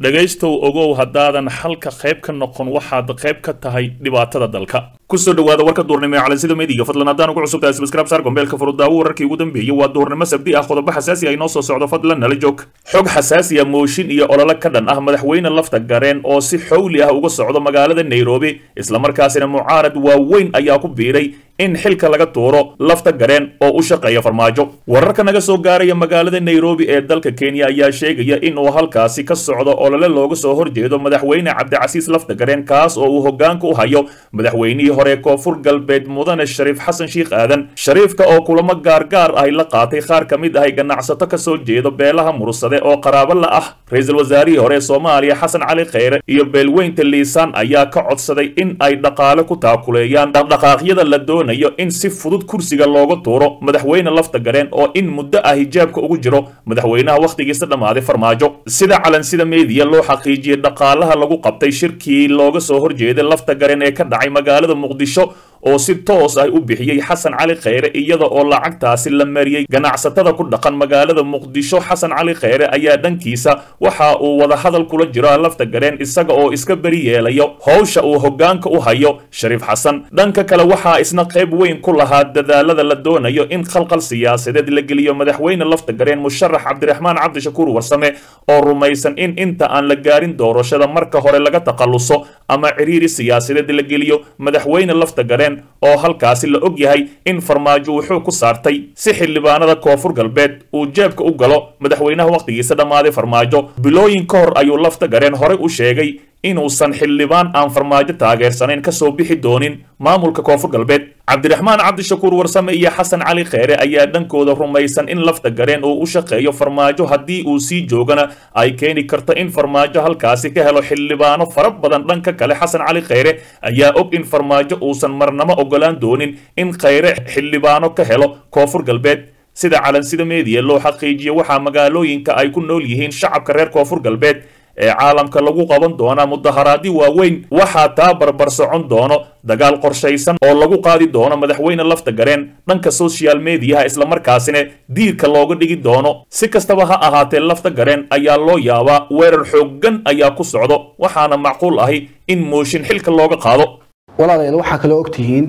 dhegaystow ogow haddaadan xalka qayb ka noqon waxaad qayb ka tahay dhibaatada dalka kusoo dhawaada warka duurnimo ee calansida meediga fadlan haddaan ugu cusub tahay subscribe saar gombeelka furudaawo wararkii ugu dambeeyey waa duurnimo sabdi ah qodobo xasaasi ah inoo soo socdo fadlan nala joog xog xasaasi ah mooshin iyo olole ka dhan ah madaxweyne lafta gareen oo si xowli ah uga socdo magaalada nairobi islamarkaasina mucaarad waaweyn ayaa ku biiray in xilka laga tuuro lafta gareen oo u shaqeeya farmaajo wararka naga soo gaaraya magaalada nairobi ee dalka kenya ayaa sheegaya in uu halkaasi ka socdo olole looga soo horjeedo madaxweyne cabdicasiis lafta gareen kaas oo uu hogaanka u hayo madaxweynihii hore koonfur galbeed mudane shariif xasan sheikh aadan shariifka oo kulamo gaargaar ahy la qaatay qaar ka mid ahay ganacsato ka soo jeedo beelaha mursade oo qaraabo la ah ra-iisul wasaarihii hore ee soomaaliya xasan cali kheyre iyo beelweynta liisaan ayaa ka codsaday in ay dhaqaale ku taakuleeyaan dhaqdhaqaaqyada la doonayo in si fudud kursiga looga tuuro madaxweyne lafta gareen oo in muddo ah hijaabka ugu jiro madaxweynaha wakhtigiisa dhammaaday farmaajo sida calansida meediya loo xaqiijiyey dhaqaalaha lagu qabtay shirkii looga soo horjeeday lafta gareen ee ka dhacay magaalada muqdisho oo si toos ah u bixiyey xasan cali kheyre iyada oo lacagtaasi la mariyey ganacsatada ku dhaqan magaalada muqdisho xasan cali kheyre ayaa dhankiisa waxa uu wadahadal kula jiro lafta gareen isaga oo iska beri yeelayo howsha uu hogaanka u hayo shariif xasan dhanka kale waxaa isna qayb weyn ku lahaa dadaalada la doonayo in khalqal siyaasadeed la geliyo madaxweyne lafta gareen musharax cabdiraxmaan cabdishakuur warsame oo rumaysan in inta aan la gaarin doorashada marka hore laga takhaluso ama ciriiri siyaasadeed la geliyo madaxweyne lafta gareen oo halkaasi la og yahay in farmaajo wuxuu ku saartay si xildhibaanada koonfur galbeed uu jeebka u galo madaxweynaha wakhtigiisa dhammaaday farmaajo bilooyin ka hor ayuu lafta gareen horey u sheegay inuusan xildhibaan aan farmaajo taageersanayn kasoo bixi doonin maamulka koonfur galbeed cabdiraxmaan cabdishakuur warsame iyo xasan cali kheyre ayaa dhankooda rumaysan in lafta gareen uu u shaqeeyo farmaajo haddii uu sii joogana ay keeni karto in farmaajo halkaasi ka helo xildhibaano fara badan dhanka kale xasan cali kheyre ayaa og in farmaajo uusan marnamo ogolaan doonin in kheyre xildhibaano ka helo koonfur galbeed sida calansida meediya loo xaqiijiyo waxaa magaalooyinka ay ku nool yihiin shacabka reer koonfur galbeed ee caalamka lagu qaban doonaa mudaharaadi waaweyn waxaa taa barbar socon doono dagaal qorshaysan oo lagu qaadi doono madaxweyne lafta gareen dhanka social mediyaha islamarkaasina diirka looga dhigi doono si kastaba ha ahaatee lafta gareen ayaa loo yaabaa weerar xooggan ayaa ku socdo waxaana macquul ahi in mooshin xilka looga qaado walaalayaal waxaa kaloo ogtihiin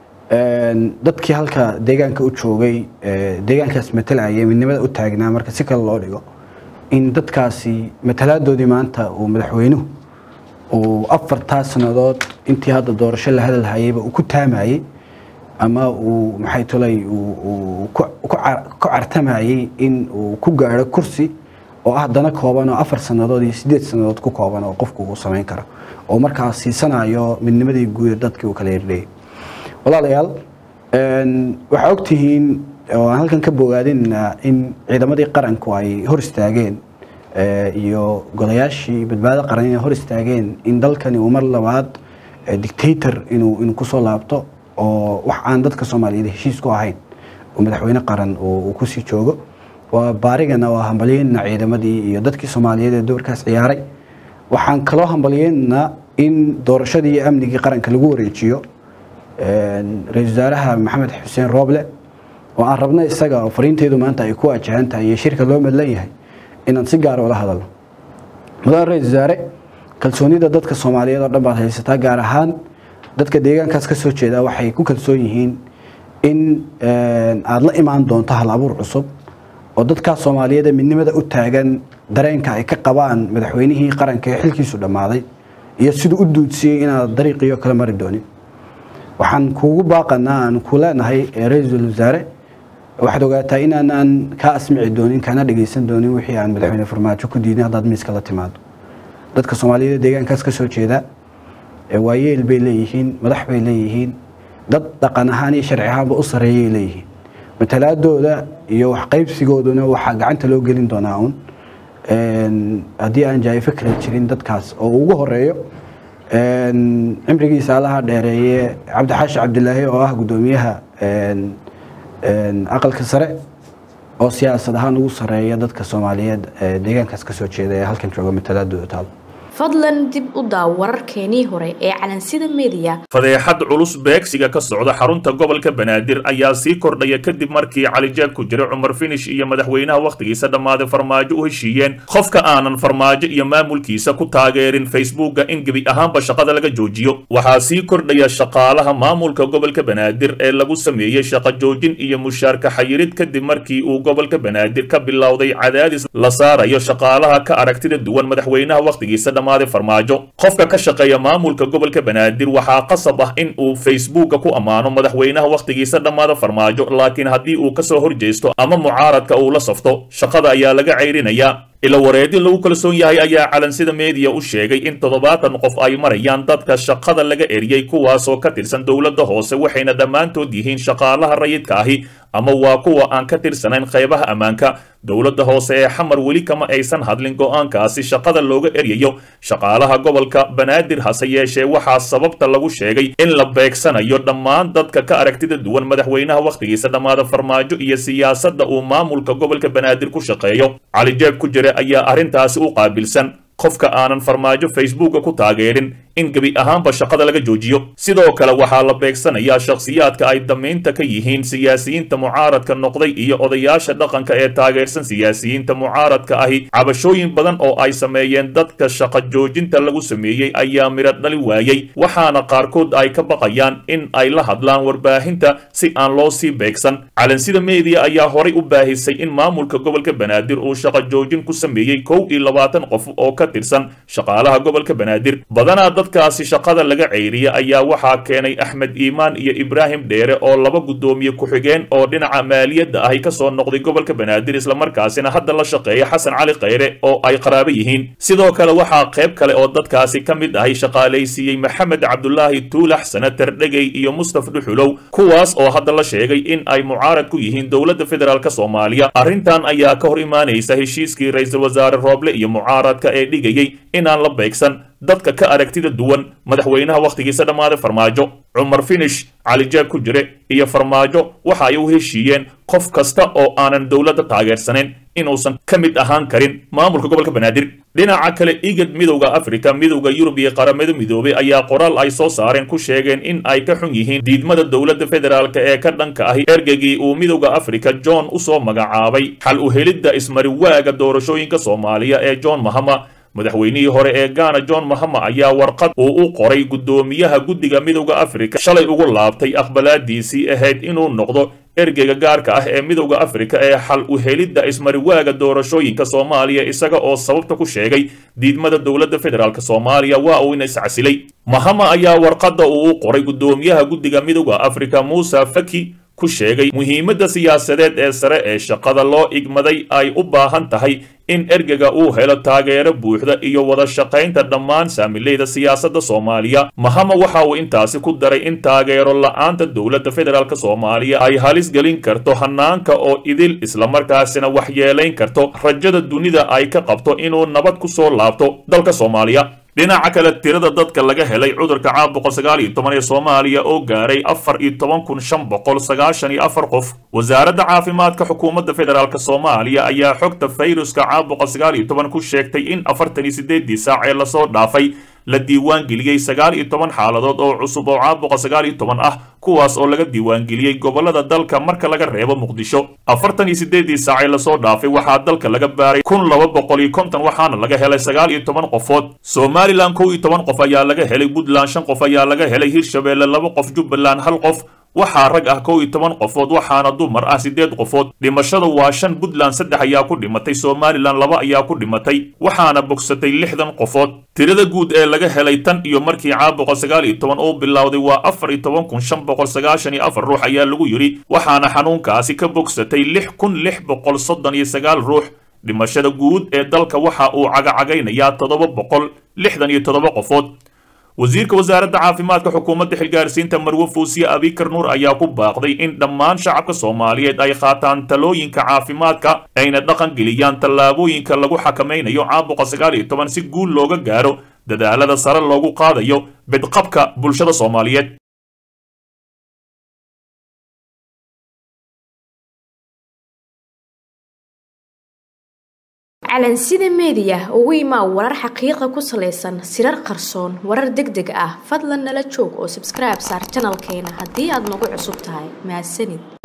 dadkii halka deegaanka u joogay deegaankaas matalayay midnimada u taagnaa marka si kale loo dhigo in dadkaasi matalaadoodii maanta uu madaxweynuhu uu afartaa sannadood intii hadda doorasho la hadalhayayba uu ku taamayey ama uu maxay tolay ku cartamayey in uu ku gaadho kursi oo ah dana kooban oo afar sannadood iyo siddeed sannadood ku kooban oo qofku uu samayn karo oo markaas siisanayo midnimadii guud dadkii uu kala herdhayay walaalayaal waxaa ogtihiin oo aan halkan ka bogaadinna in ciidamadii qaranku ay hor istaageen iyo golayaashii badbaado qaran inay hor istaageen in dalkani uu mar labaad dictator inuu inuu kusoo laabto oo wax aan dadka soomaaliyeed heshiis ku ahayn oo madaxweyne qaran uu kusii joogo waa baarigana waa hambalyeynna ciidamadii iyo dadkii soomaaliyeed ee doorkaas ciyaaray waxaan kaloo hambalyeynna in doorashadii iyo amnigii qaranka lagu wareejiyo ra-isul wasaaraha maxamed xuseen rooble oo aan rabno isaga oo fariinteedu maanta ay ku wajahan tahay iyo shirka loo madlan yahay inaan si gaara ula hadalno mudane ra-isul wasaare kalsoonida dadka soomaaliyeed oo dhan baad haysataa gaar ahaan dadka deegaankaas ka soo jeeda waxay ku kalsoon yihiin in aada la imaan doonto hal abuur cusub oo dadkaas soomaaliyeed ee midnimada u taagan dareenka ay ka qabaan madaxweynihii qaranka ee xilkiisu dhammaaday iyo siduu u duudsiyey inaad dariiqiyo kala mari doonin waxaan kuugu baaqanaa aan ku leenahay ra-iisul wasaare waxaad ogaataa inaanaan kaa asmici doonin kana dhagaysan doonin wixii aan madaxweyne farmaajo ku diidin haddaad miiska la timaado dadka soomaaliyeed deegaankaas ka soo jeeda waayeel bay leeyihiin madax bay leeyihiin dad dhaqan ahaan iyo sharci ahaanba u sareeyay leeyihiin matalaadooda iyo waxqaybsigooduna waxaa gacanta loo gelin doonaa un haddii aan jaayifo kala jirin dadkaas oo ugu horeeyo cimrigiisa allaha dheereeye cabdixaashi cabdilaahi oo ah guddoomiyaha aqalka sare oo siyaasad ahaan ugu sareeya dadka soomaaliyeed deegaankaas kasoo jeeda ee halkan jooga matalaadooda taalo fadlan dib u daaw wararkeenii hore ee calansida mediya fadeexad culus beegsiga ka socda xarunta gobolka banaadir ayaa sii kordhaya kadib markii calijaab ku jira cumar finish iyo madaxweynaha wakhtigiisa dhammaaday farmaajo u heshiiyeen qofka aanan farmaajo iyo maamulkiisa ku taageerin facebooka in gebi ahaanba shaqada laga joojiyo waxaa sii kordhaya shaqaalaha maamulka gobolka banaadir ee lagu sameeyey shaqo joojin iyo mushaarka xayirid kadib markii uu gobolka banaadir ka bilowday cadaadis la saarayo shaqaalaha ka aragtida duwan madaxweynaha wakhtigiisa dhammaaday farmaajo qofka ka shaqeeya maamulka gobolka banaadir waxaa qasab ah in uu facebooka ku ammaano madaxweynaha wakhtigiisa dhammaada farmaajo laakiin haddii uu kasoo horjeesto ama mucaaradka uu la safto shaqada ayaa laga cayrinayaa ila wareedin lagu kalsoon yahay ayaa calansida meediya u sheegay in toddobaatan qof ay marayaan dadka shaqada laga eriyey kuwaasoo ka tirsan dowladda hoose waxayna dhammaantood yihiin shaqaalaha rayidka ahi ama waa kuwa aan ka tirsanayn qaybaha ammaanka dowladda hoose ee xamar weli kama aysan hadlin go'aankaasi shaqada looga eryayo shaqaalaha gobolka banaadir hase yeeshee waxaa sababta lagu sheegay in la beegsanayo dhammaan dadka ka aragtida duwan madaxweynaha wakhtigiisa dhammaada farmaajo iyo siyaasadda uu maamulka gobolka banaadir ku shaqeeyo calijeeb ku jira ayaa arrintaasi u qaabilsan qofka aanan farmaajo facebooka ku taageerin in gebi ahaanba shaqada laga joojiyo sidoo kale waxaa la beegsanayaa shakhsiyaadka ay damaynta ka yihiin siyaasiyiinta mucaaradka noqday iyo odayaasha dhaqanka ee taageersan siyaasiyiinta mucaaradka ahi cabashooyin badan oo ay sameeyeen dadka shaqo joojinta lagu sameeyey ayaa midho dhali waayey waxaana qaarkood ay ka baqayaan in ay la hadlaan warbaahinta si aan loo sii beegsan calansida meediya ayaa horay u baahisay in maamulka gobolka banaadir uu shaqo joojin ku sameeyey kow iyo labaatan qof oo ka tirsan shaqaalaha gobolka banaadir badanaa dadkaasi shaqada laga ceyriyay ayaa waxaa keenay axmed iimaan iyo ibraahim dheere oo laba guddoomiye ku-xigeen oo dhinaca maaliyadda ahi kasoo noqday gobolka banaadir islamarkaasina hadda la shaqeeya xasan cali khayre oo ay qaraabo yihiin sidoo kale waxaa qayb kale oo dadkaasi ka mid ahay shaqaalaysiiyey maxamed cabdulaahi tuulax sanatar dhegey iyo mustaf dhuxulow kuwaas oo hadda la sheegay in ay mucaarad ku yihiin dowladda federaalk soomaaliya arrintan ayaa ka hor imaanaysa heshiiskii ra-iisul wasaare rooble iyo mucaaradka ee dhigayay inaan la beegsan dadka ka aragtida duwan madaxweynaha wakhtigiisa dhammaaday farmaajo cumar finish calijaab ku jire iyo farmaajo waxa ay u heshiiyeen qof kasta oo aanan dowladda taageersanayn inuusan ka mid ahaan karin maamulka gobolka banaadir dhinaca kale igad midowda afrika midowda yurub iyo qaramada midoobay ayaa qoraal ay soo saareen ku sheegeen in ay ka xun yihiin diidmada dowladda federaalk ee ka dhanka ahi ergegii uu midowda afrika john usoo magacaabay xal u helidda ismariwaaga doorashooyinka soomaaliya ee john mahama madaxweynihii hore ee gaana john mahama ayaa warqad uu u qoray guddoomiyaha guddiga midowda afrika shalay ugu laabtay aqbalaadiisii ahayd inuu noqdo ergeyga gaarka ah ee midowda afrika ee xal u helidda ismariwaaga doorashooyinka soomaaliya isaga oo sababta ku sheegay diidmada dowladda federaalk soomaaliya waa uu ina iscasilay mahama ayaa warqadda uu u qoray guddoomiyaha guddiga midowda afrika muuse faki ku sheegay muhiimadda siyaasadeed ee sare ee shaqada loo igmaday ay u baahan tahay in ergega uu helo taageero buuxda iyo wada shaqaynta dhammaan saamileyda siyaasadda soomaaliya mahama waxa uu intaasi ku daray in taageero la-aanta dowladda federaalk soomaaliya ay halis gelin karto hanaanka oo idil islamarkaasina waxyeelayn karto rajada dunida ay ka qabto inuu nabad ku soo laabto dalka soomaaliya dhinaca kale tirada dadka laga helay cudurka caabuqa sagaal iyo toban ee soomaaliya oo gaaray afar iyo toban kun shan boqol sagaashan iyo afar qof wasaaradda caafimaadka xukuumadda federaalk soomaaliya ayaa xogta fayruska caabuqa sagaal iyo toban ku sheegtay in afartan iyo sideedii saac ee lasoo dhaafay la diiwaangeliyey sagaal iyo toban xaaladood oo cusub oo caabuqa sagaal iyo toban ah kuwaas oo laga diiwaangeliyey gobolada dalka marka laga reebo muqdisho afartan iyo sideedii saacee lasoo dhaafay waxaa dalka laga baaray kun laba boqol iyo konton waxaana laga helay sagaal iyo toban qofood somalilan kow iyo toban qof ayaa laga helay puntland shan qof ayaa laga helay hirshabeelle laba qof jubbaland hal qof waxaa rag ah kow iyo toban qofood waxaana dumar ah siddeed qofood dhimashada waa shan puntland saddex ayaa ku dhimatay somalilan laba ayaa ku dhimatay waxaana bogsatay lixdan qofood tirada guud ee laga helay tan iyo markii caabuqa sagaal iyo toban uu bilowday waa afar iyo toban kun shan boqol sagaashan iyo afar ruux ayaa lagu yidhi waxaana xanuunkaasi ka bogsatay lix kun lix boqol soddon iyo sagaal ruux dhimashada guud ee dalka waxa uu cagacagaynayaa toddoba boqol lixdan iyo toddoba qofood wasiirka wasaaradda caafimaadka xukuumadda xilgaarsiinta marwe fuusiye abikar nuur ayaa ku baaqday in dhammaan shacabka soomaaliyeed ay qaataan talooyinka caafimaadka ayna dhaqan geliyaan tallaabooyinka lagu xakamaynayo caabuqa sagaal iyo toban si guul looga gaaro dadaalada sare loogu qaadayo bidqabka bulshada soomaaliyeed calansida meediya ugu imaa warar xaqiiqa ku salaysan sirar qarsoon warar deg deg ah fadlan nala joog oo sabskribe saar janalkeena haddii aad nagu cusub tahay mahadsanid